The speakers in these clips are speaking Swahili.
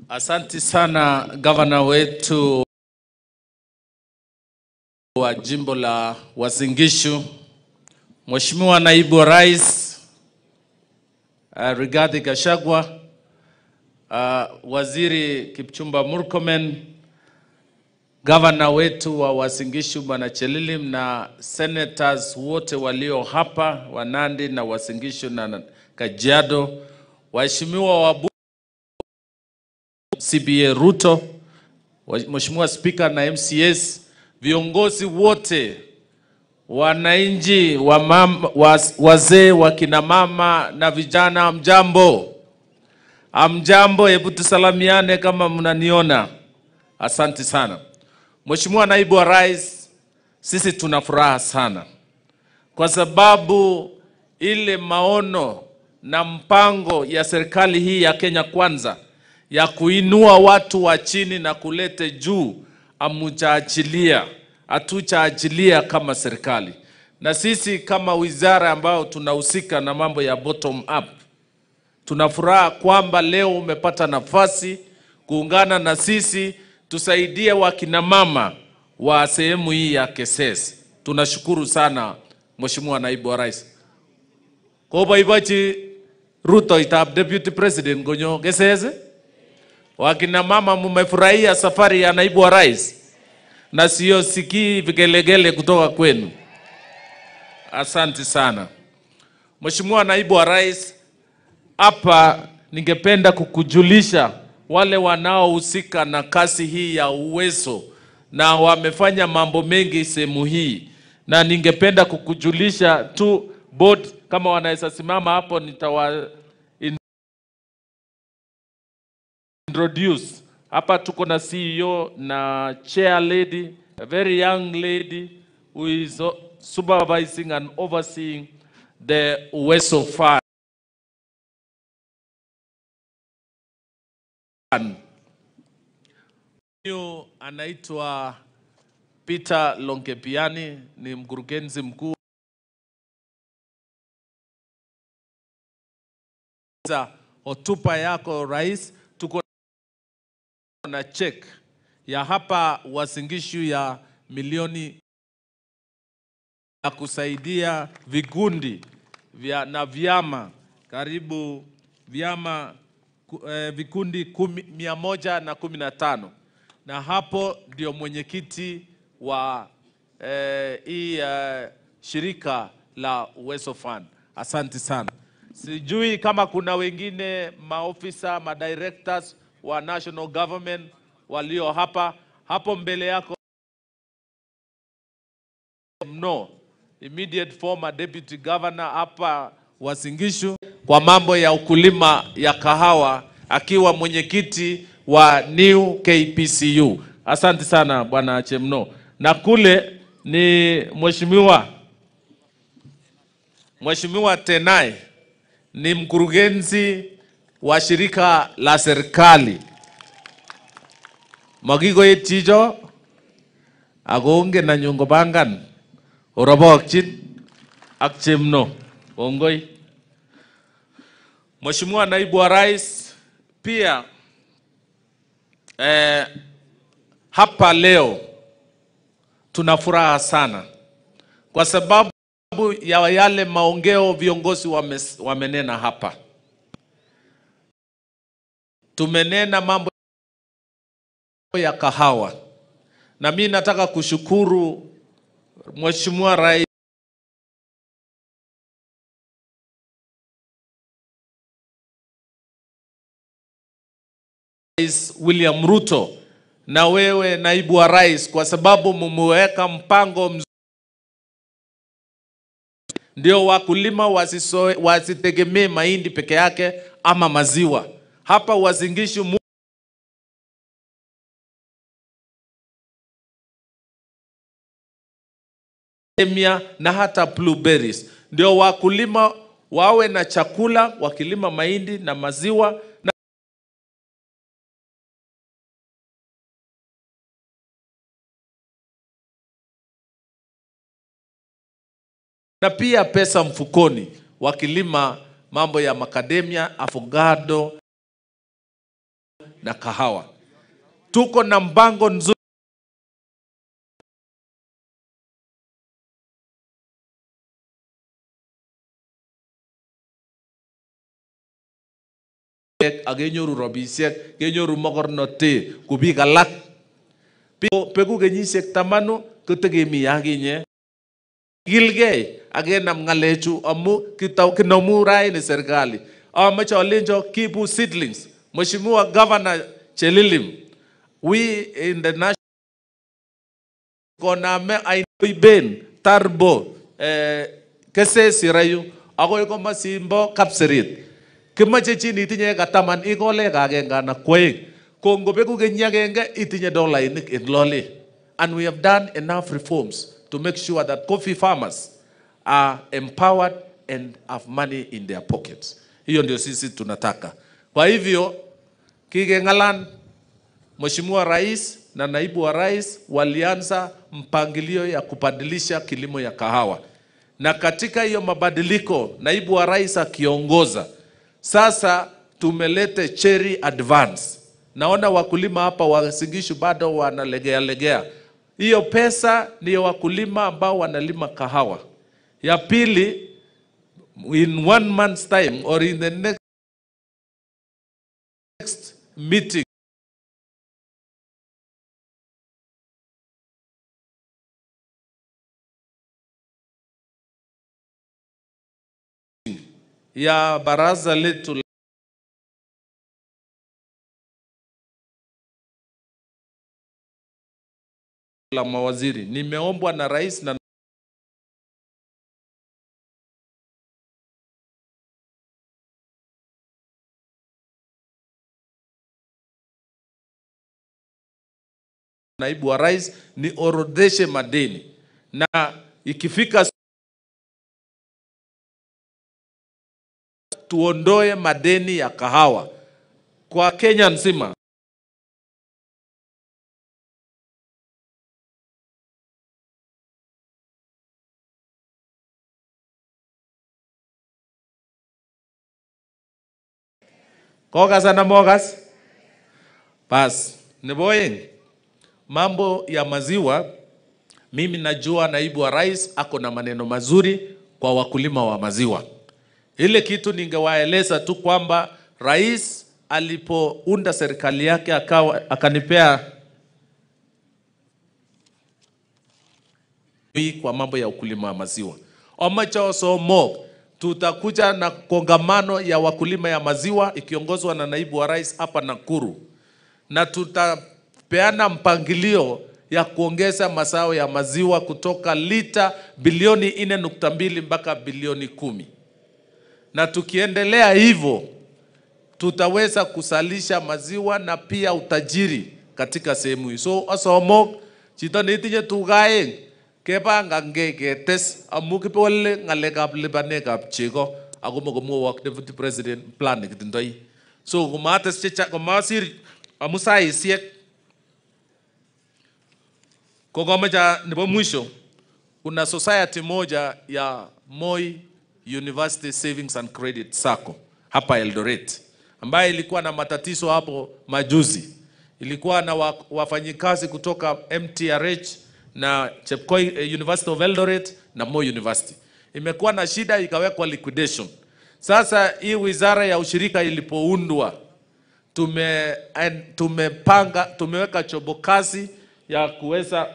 Asanti sana gavana wetu wa jimbo la Uasin Mheshimiwa naibu wa rais uh, Rigathi Gachagua, uh, waziri Kipchumba Murkomen, gavana wetu wa Uasin Gishu Bwana Chelilim na senators wote walio hapa wa Nandi na Uasin Gishu na Kajiado, waheshimiwa wabu CBA Ruto, wa- Mheshimiwa Spika na MCS, viongozi wote, wananchi, wa mam- wa- wazee, wakina mama na vijana, amjambo, amjambo. Hebu tusalamiane kama mnaniona. Asante sana Mheshimiwa naibu wa rais, sisi tuna furaha sana kwa sababu ile maono na mpango ya serikali hii ya Kenya Kwanza ya kuinua watu wa chini na kulete juu amujaachilia, hatujaachilia kama serikali, na sisi kama wizara ambao tunahusika na mambo ya bottom up tuna furaha kwamba leo umepata nafasi kuungana na sisi tusaidie wakina mama wa sehemu hii ya Keses. Tunashukuru sana Mheshimiwa naibu wa rais. Koboibochi rutoitab deputy president konyo Keses. Wakina mama mmefurahia safari ya naibu wa rais na sio sikii vigelegele kutoka kwenu. Asante sana Mheshimiwa naibu wa rais, hapa ningependa kukujulisha wale wanaohusika na kazi hii ya uwezo na wamefanya mambo mengi sehemu hii, na ningependa kukujulisha tu board, kama wanaweza simama hapo, nitawa in- introduce hapa. Tuko na CEO na chair lady, a very young lady who is uh, supervising and overseeing the Uwezo Fund. Huyu anaitwa Peter Lonkepiani, ni mkurugenzi mkuu za hotuba yako rais. Tuko na check ya hapa Uasin Gishu ya milioni ya kusaidia vikundi vya na vyama karibu vyama ku- eh, vikundi kumi, mia moja na kumi na tano na hapo ndio mwenyekiti wa eh, hii eh, shirika la Uwezo Fund. Asante sana. Sijui kama kuna wengine maofisa madirectors wa national government walio hapa hapo mbele yako mno immediate former deputy governor hapa Uasin Gishu kwa mambo ya ukulima ya kahawa akiwa mwenyekiti wa New KPCU. Asante sana bwana Chemno. Na kule ni mheshimiwa Mheshimiwa Tenai ni mkurugenzi wa shirika la serikali Makikoet chicho ako ongen anyun kopangan orobokchin ak chemno. Kongoi. Mheshimiwa naibu wa rais, pia eh, hapa leo tuna furaha sana kwa sababu ya yale maongeo viongozi wame, wamenena hapa. Tumenena mambo ya kahawa na mi nataka kushukuru Mheshimiwa Rais Rais William Ruto na wewe naibu wa rais, kwa sababu mumeweka mpango mzuri, ndio wakulima wasisoe- wasitegemee mahindi peke yake ama maziwa. Hapa Uasin Gishu mu- Emia na hata blueberries, ndio wakulima wawe na chakula wakilima mahindi na maziwa na na pia pesa mfukoni wakilima mambo ya makademia, avocado na kahawa. Tuko na mpango nzuri ak kenyoru robisiek, kenyoru mokornotet ku biik alak. Bi- Beku kenyisiek tamanu kotekemi akinye Gilgei akenam ng'alechu amu kitau- kinomu raini serikali. Amache alenjo kibu seedlings. Mheshimiwa Governor Chelilim, we in the national koname aiben tarbo eh, kesesi rayu akoi komasimbo kapserit kimache chi itinye kataman ikole kagenge anan kwoeng ko ngobeku kenyi agenge itinye dolainik in lole and we have done enough reforms to make sure that coffee farmers are empowered and have money in their pockets hiyo ndio sisi tunataka kwa hivyo kikeng'alan Mheshimiwa Rais na naibu wa rais walianza mpangilio ya kubadilisha kilimo ya kahawa, na katika hiyo mabadiliko, naibu wa rais akiongoza, sasa tumelete cherry advance. Naona wakulima hapa wa Singishu bado wanalegea legea. Hiyo pesa ndiyo wakulima ambao wanalima kahawa. Ya pili, in one month's time or in the next meeting ya baraza letu la- la mawaziri nimeombwa na rais na naibu wa rais niorodheshe madeni na ikifika tuondoe madeni ya kahawa kwa Kenya nzima. Kokas ana mokas? Bas, nebo oeng, mambo ya maziwa, mimi najua naibu wa rais ako na maneno mazuri kwa wakulima wa maziwa. Ile kitu ningewaeleza tu kwamba rais alipounda serikali yake akawa, akanipea hii kwa mambo ya ukulima wa maziwa. Omacho somo tutakuja na kongamano ya wakulima ya maziwa ikiongozwa na naibu wa rais hapa Nakuru, na tutapeana mpangilio ya kuongeza mazao ya maziwa kutoka lita bilioni 4.2 mpaka bilioni kumi na tukiendelea hivyo tutaweza kusalisha maziwa na pia utajiri katika sehemu hii. So asomok chito neitinye tuga aeng kepangange ketes amu kipole ng'alekab lipanekab chego ako mokomwowok deputy president plan nekitindoi. So komates chechang komasir amu saisiek ko komecha nebo mwisho kuna society moja ya Moi University Savings and Credit Sacco hapa Eldoret ambayo ilikuwa na matatizo hapo majuzi. Ilikuwa na wa- wafanyikazi kutoka MTRH na Chepkoi eh, University of Eldoret na Moi University. Imekuwa na shida ikawekwa liquidation. Sasa hii wizara ya ushirika ilipoundwa tume en- tumepanga tumeweka chobo kazi ya kuweza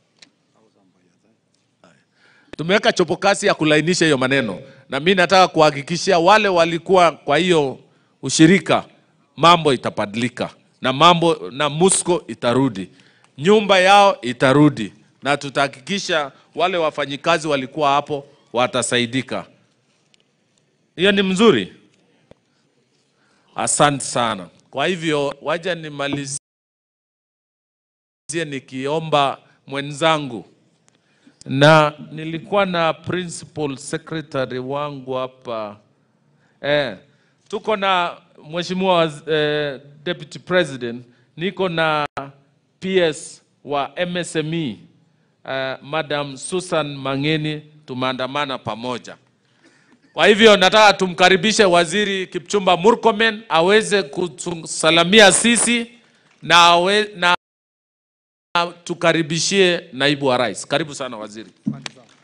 tumeweka chopo kasi ya kulainisha hiyo maneno, na mi nataka kuhakikishia wale walikuwa kwa hiyo ushirika, mambo itabadilika na mambo na Musco itarudi, nyumba yao itarudi, na tutahakikisha wale wafanyikazi walikuwa hapo watasaidika. Hiyo ni mzuri. Asante sana. Kwa hivyo waja nimalizie nikiomba mwenzangu na nilikuwa na principal secretary wangu hapa eh, tuko na mheshimiwa waz- eh, deputy president, niko na PS wa MSME eh, Madam Susan Mangeni, tumeandamana pamoja. Kwa hivyo nataka tumkaribishe Waziri Kipchumba Murkomen aweze kutusalamia sisi na, awe, na tukaribishie naibu wa rais. Karibu sana waziri.